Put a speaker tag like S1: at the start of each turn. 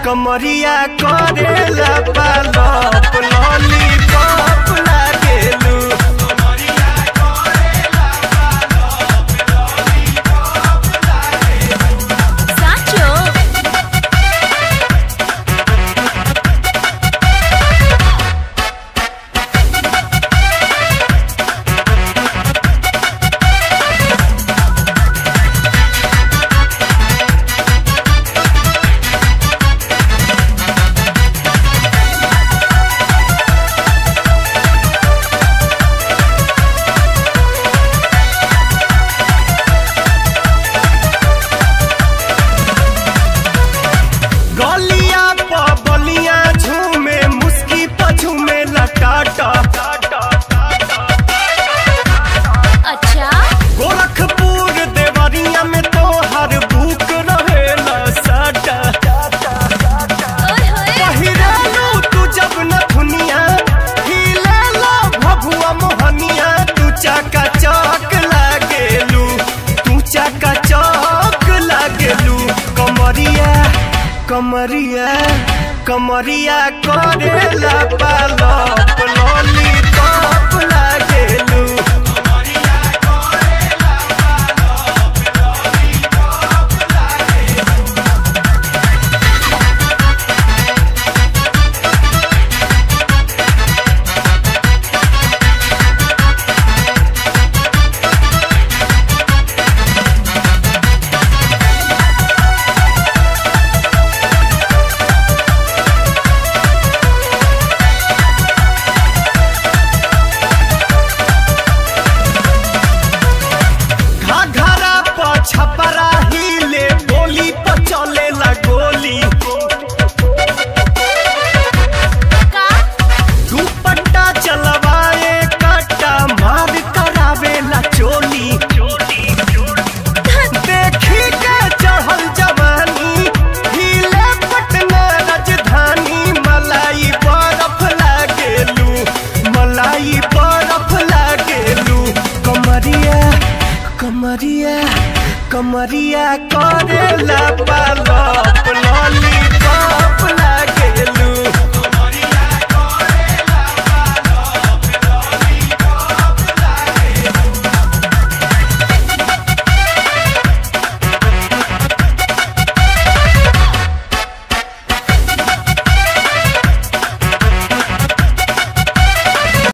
S1: कमरिया करेला पालप लॉलीपॉप लागेलू
S2: સાચો
S1: गलिया प बलिया झूमे मुस्की पझूमे लटाटा
S2: અચ્છા
S1: गोरखपुर देवरिया में तो हर बुक रहेला साटा
S2: ઓય હોય
S1: पहिरालू तू जब न दुनिया हिलेला भभुआ मोहनिया तू चाका चौक लागेलू तू चाका चौक लागेलू कमरिया कमरिया कमरिया करेला पालप लॉलीपॉप लागेलू घाघरा प छपरा हिले बोली प चलेला गोली
S2: કા
S1: दुपट्टा चलवाए कट्टा मार करावेला चोली देखी के चढ़ल जवानी हिले पटना राजधानी मलाई बरफ लागेलू मलाई बरफ लागेलू कमरिया कमरिया कमरिया करेला पालप